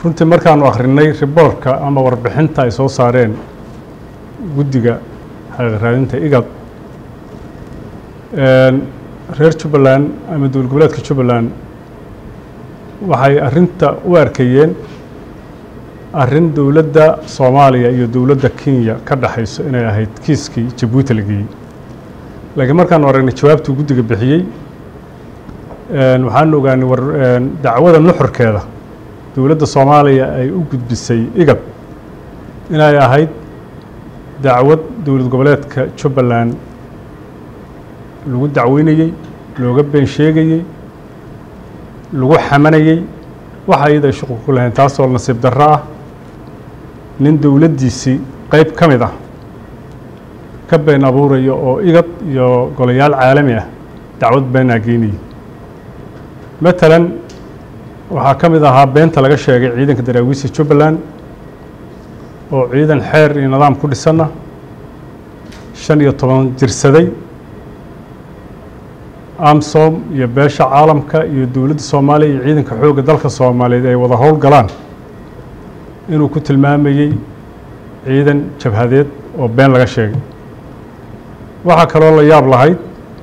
runtii markaanu akhrinay riboorka ama warbixinta ay soo saareen guddiga xaqiiq raadinta igad reer jubbaland ama dowlad goboleedka jubbaland waxay arrinta u arkayeen arrin dowladda soomaaliya iyo dowladda kenya ka dhexayso inay ahayd kiiskii jabuuti la geeyey laakiin markaanu aragnay jawaabtuu guddiga bixiyey waxaanu ogaanay war dacwada nuxurkeeda dowladda soomaaliya ay u gudbisay igad inay ahayd dacwad dowlad goboleedka jubbaland lagu dacweynayey looga been sheegayey lagu xamanayey waxa iyada ay shuqul ku lahayn taasoo nasiib darro ah nin dowladdiisii qeyb ka mid ah ka been abuuraya oo igad iyo golayaal caalami ah dacwad beenaa geynayay matalan waxaa ka mid ahaa beenta laga sheegay ciidanka daraawiista jubbaland oo ciidan xeer iyo nidaam ku dhisanna shan iyo toban jirsaday amsom iyo beesha caalamka iyo dowladda soomaaliya iyo ciidanka xoogga dalka soomaaliyeed ay wada howl galaan inuu ku tilmaamayey ciidan jabhadeed oo been laga sheegay waxaa kaloo la yaab lahayd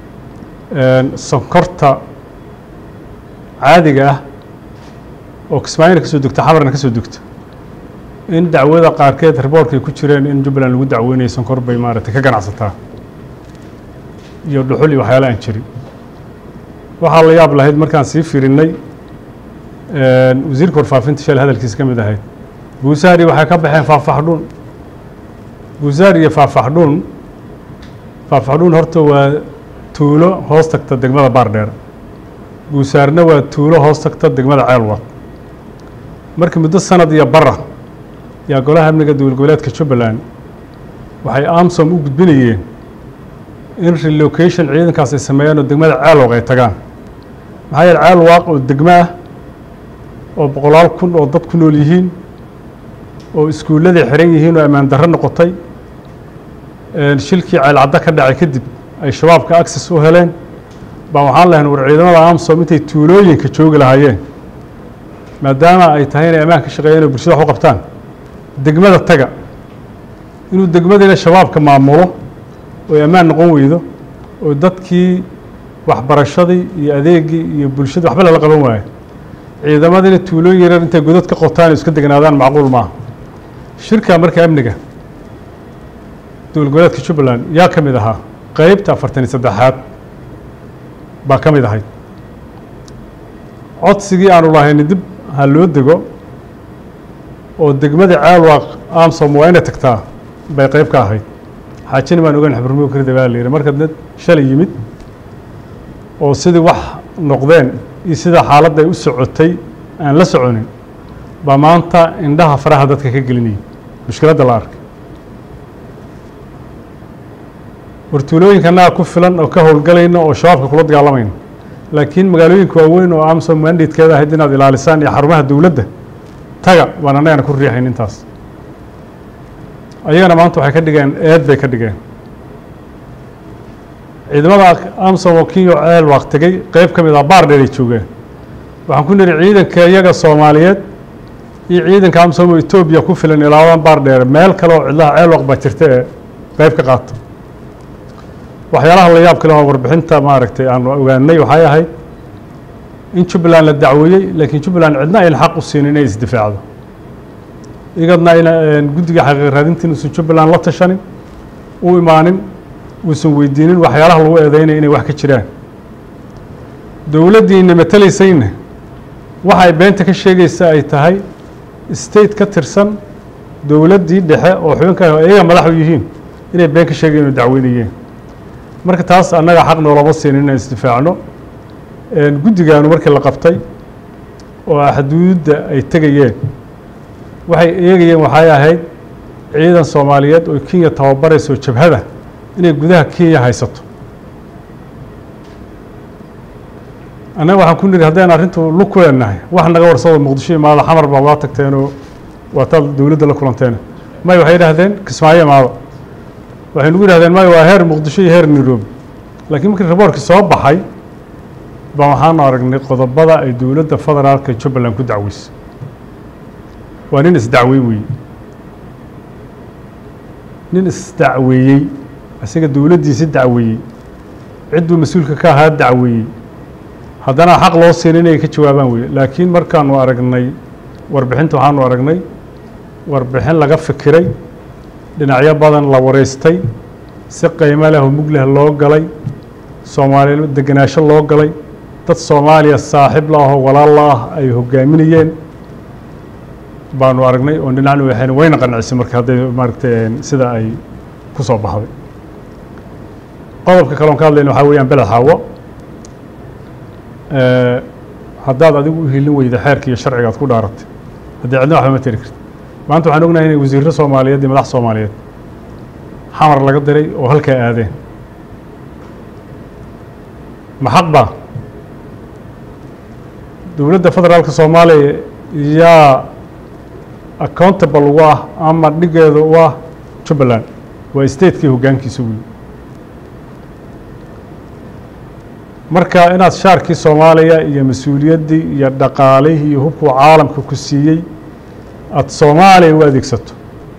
sonkorta caadiga ah oo kismaayina ka soo degta xamarna ka soo degta in dacwada qaarkeed riboorka ay ku jireen in jubbaland lagu dacweynaya sonkor bay maaragtay ka ganacsataa iyo dhuxul iyo waxyaala aan jirin waxaa la yaab lahayd markaan sii firinay wasiirka warfaafinta shal hadalkiisa ka mid ahayd buusaari waxay ka baxeen faahfaxdhuun buusaari iyo faahfaxdhuun faahfaxdhuun horta waa tuulo hoos tagta degmada baardheer buusaarna waa tuulo hoos tagta degmada ceelwad markii muddo sanad iyo bara yaa golaha amniga dowlad goboleedka jubbaland waxay amsom u gudbinayeen in relocation ciidankaas ay sameeyaan oo degmada ceelwaq ay tagaan maxaa yeele ceelwaaq oo degmo ah oo boqolaal kun oo dad ku nool yihiin oo iskuulladay xiran yihiin oo ammaan darro noqotay shilkii ceelcaddo ka dhacay kadib ay shabaabka access u heleen baa waxaan lahayn war ciidamada amsom intay tuulooyinka joogi lahaayeen maadaama ay tahay inay ammaan ka shaqeeyeen oo bulshada wax u qabtaan degmada taga inuu degmadiina shabaabka maamulo oy ammaan noqon weydo oo dadkii waxbarashadii iyo adeegii iyo bulshada waxba lala qaban waayo ciidamadiina tuulooyin yarar intay godad ka qotaan iska degnaadaan macquul maaha shirka marka amniga dowlad goboleedka jubbaland yaa ka mid ahaa qeybta afartan iyo saddexaad baa ka mid ahayd codsigii aanu lahayni dib ha loo dego oo degmada caalwaaq amsom waa inay tagtaa bay qeyb ka ahayd xaajina baan ogaan xabrumuga karida baa la yidhi marka dad shalay yimid oo sidii wax noqdeen iyo sida xaaladda ay u socotay aan la soconin baa maanta indhaha faraha dadka ka gelinayay mushkiladda la arkay wartuulooyinkanaga ku filan oo ka howlgalayna oo shabaabka kula dagaalamayna laakiin magaalooyinka waaweyn oo amsom mandatekeeda ahayd inaad ilaalisaan iyo xarumaha dowladda taga baan annagana ku riixayn intaas ayagana maanta waxay ka dhigeen eed bay ka dhigeen ciidamada amsom oo kenya oo ceel waaq tegey qeyb ka mid ah baar dheer ay joogeen waxaan ku nidhi ciidanka iyaga soomaaliyeed iyo ciidanka amsom oo etoobiya ku filan ilaabadan baar dheer meel kale oo cidlaha ceel waaq baa jirta ee qeyb ka qaata waxyaalaha la yaab kale oo warbixinta maaragtay aanu ogaanay waxay ahayd in jubbaland la dacweeyey laakiin jubbaland cidna ayna xaq u siinin inay isdifaacdo igadna ayna guddiga xaqiiq raadinta inuusan jubbaland la tashanin u imaanin uusan weydiinin waxyaalaha lagu eedeynaya inay wax ka jiraan dowladdiina matelaysayna waxay beenta ka sheegaysa ay tahay state ka tirsan dowladdii dhexe oo xubinka iyaga madaxu yihiin inay been ka sheegayen oo dacweynayeen marka taas annaga xaq noolama siinin inaan isdifaacno guddigaanu markii la qabtay oo xuduudda ay tegayeen waxay eegayeen waxay ahayd ciidan soomaaliyeed oo kenya tababarayso jabhada inay gudaha kenya haysato annaga waxaan ku nidhi haddaynu arrintu lug ku leenahay wax naga warsado muqdisho imaado xamar baa waa tagteenoo waa taad dowladda la kulanteen may waxay idhahdeen kismaayo imaado waxay nagu yidhahdeen may waa heer muqdisho iyo heer nairobi laakiin markii raboorkii soo baxay baa waxaanu aragnay qodobada ay dowladda federaalka jubbaland ku dacweysay waa nin isdacwey weeye nin isdacweeyey isaga dowladdiisi dacweeyey cidduu mas-uulka ka ahaa dacweeyey haddana xaq loo siin inay ka jawaabaan weye laakiin markaanu aragnay warbixinta waxaanu aragnay warbixin laga fikiray dhinacyo badan la wareystay si qiimo leh oo mug leh loo galay soomaaliya degenaansho loo galay dad soomaaliya saaxiib la ahoo walaal la ah ay hogaaminayeen baanu aragnay oo dhinacna waxayna wayna qancisay marka hadday maaragtay sida ay ku soo baxday qodobka kaloon ka hadlayna waxaa weeyaan beled xaawo haddaad adigu u hilin weyda xeerka iyo sharciga ad ku dhaaratay haddii cidna waxba ma tari karti maanta waxaan ognahay inay wasiirro soomaaliyeed iyo madax soomaaliyeed xamar laga diray oo halkaa aadeen ma xaq baa dowladda federaalka soomaaliya yaa accountable u ah ama dhigeeda u ah jubbaland waa statekii hoggaankiisa wey marka inaad shaarkii soomaaliya iyo mas-uuliyaddii iyo dhaqaalihii iyo hubkuu caalamka ku siiyey aada soomaaliya u adeegsato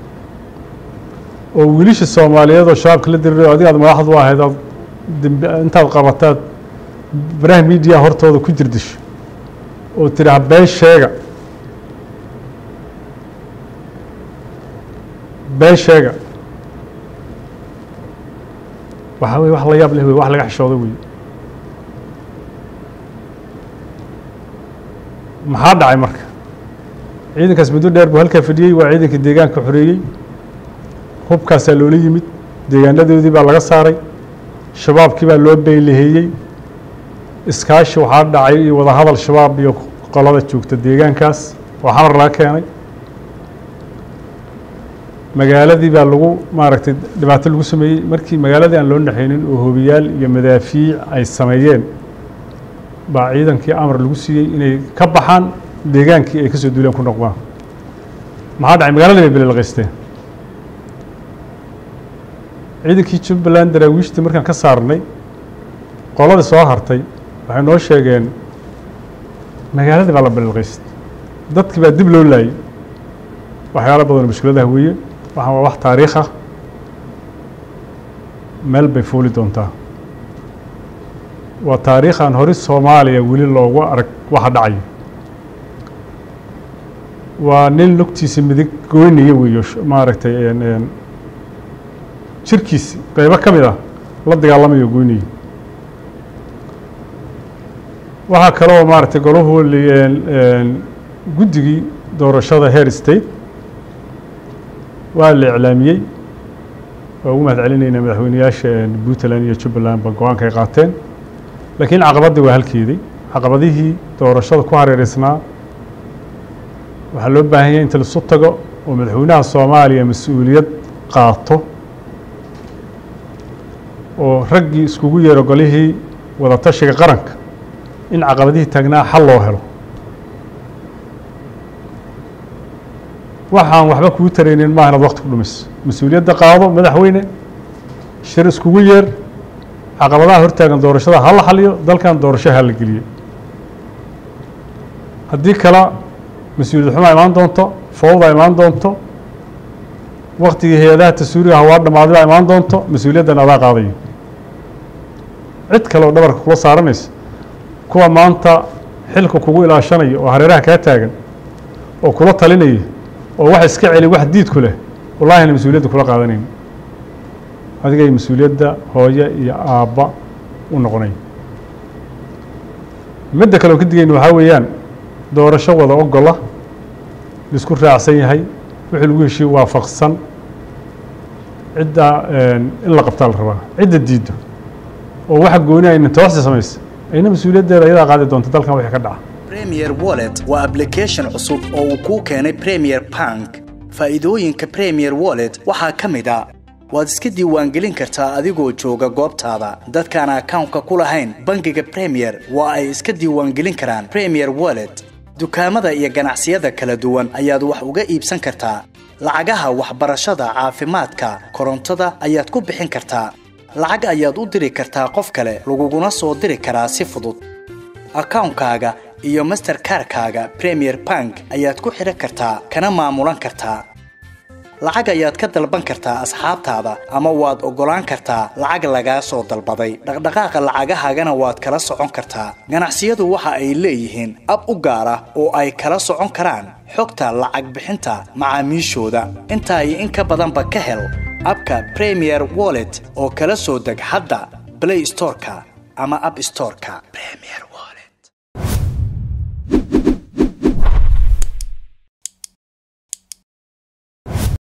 oo wiilisha soomaaliyeed oo shabaabka la diriray o adiga aad madaxdu ahayd aad demb intaad qabataad baraha miidiya hortooda ku jirdisho oo tidhaha been sheega been sheega waxaa weye wax la yaab leh wey wax laga xishooda wey maxaa dhacay marka ciidankaas muddo dheer buu halkaa fadhiyey waa ciidanka deegaanka xoreeyey hubkaasaa loola yimid deegaanadoodii baa laga saaray shabaabkii baa loo beylaheeyey iskaashi waxaa dhacay iyo wadahadal shabaab iyo qolada joogta deegaankaas oo xamar laga keenay magaaladii baa lagu maaragtay dhibaato lagu sameeyey markii magaaladii aan loo naxaynin oo hobiyaal iyo madaafiic ay sameeyeen baa ciidankii amar lagu siiyey inay ka baxaan deegaankii ay ka soo duuleen ku noqdaan maxaa dhacay magaaladii bay belelqaysteen ciidankii jubbaland daraawiishtii markaan ka saarnay qoladii soo hartay waxay noo sheegeen magaaladii baa la belelqaystay dadkii baa dib loo laayay waxyaalo badanoo mushkiladaha weeye waxaan waa wax taariikh ah meel bay fuuli doontaa waa taariikhan hori soomaaliya weli loogu arag waxa dhacaya waa nin lugtiisa midig goynaya weeyo maaragtay jirkiisi qeybo ka mid ah la dagaalamayo goynaya waxaa kaloo maaragtay golahu guddigii doorashada heer state waa la iclaamiyey waa ugu mahad celinaynaa madaxweyneyaasha puntland iyo jubbaland ba go-aanka ay qaateen laakiin caqabaddii waa halkeedii caqabadihii doorashada ku hareereysnaa waxaa loo baahan yahay inta laisu tago oo madaxweynaha soomaaliya mas-uuliyad qaato oo raggii iskugu yeero golihii wadatashiga qaranka in caqabadihii taagnaa xal loo helo waxaan waxba kuu taraynin maaha inaad wakti ku dhumayso mas-uuliyadda qaado madaxweyne shir iskugu yeer caqabadaha hortaagan doorashada ha la xaliyo dalkan doorasho ha la geliyo haddii kale mas-uuliyad xumaa imaan doonto fowda imaan doonto waktigii hay-adaha tasuuriga hawaa dhammaaday baa imaan doonto mas-uuliyaddan adaa qaadayo cid kale oo dhabarka kula saaranaysa kuwa maanta xilka kugu ilaashanaya oo hareeraha kaa taagan oo kula talinaya oo wax iska celi wax diid ku leh wallahina mas-uuliyadda kula qaadanayn adigay mas-uuliyadda hooye iyo aabba u noqonay midda kale oo ka digayna waxaa weeyaan doorasho wada ogola laisku raacsan yahay wixii lagu heshiye waafaqsan cidda in la qabtaa la rabaa cidda diiddo oo waxa gooni ayna tooxsi samaysa ayna mas-uuliyaddeeda ayadaa qaadi doonta dalkan wixii ka dhaca premier wallet waa application cusub oo uu kuu keenay premier bank faa'iidooyinka premier wallet waxaa ka mid a waad iska diiwaangelin kartaa adigoo jooga goobtaada dadkaan akawnka ku lahayn bangiga premier waa ay iska diiwaangelin karaan premier wallet dukaamada iyo ganacsiyada kala duwan ayaad wax uga iibsan kartaa lacagaha waxbarashada caafimaadka korontada ayaad ku bixin kartaa lacag ayaad u diri kartaa qof kale laguguna soo diri karaa si fudud akawnkaaga iyo masterkarkaaga premier bank ayaad ku xidhan kartaa kana maamulan kartaa lacag ayaad ka dalban kartaa asxaabtaada ama waad oggolaan kartaa lacag lagaa soo dalbaday dhaqdhaqaaqa lacagahaagana waad kala socon kartaa ganacsiyadu waxa ay leeyihiin ab u gaar ah oo ay kala socon karaan xogta lacag bixinta macaamiishooda intaa iyo in ka badanba ka hel abka premier wallet oo kala soo deg hadda play storeka ama app storeka premier wallet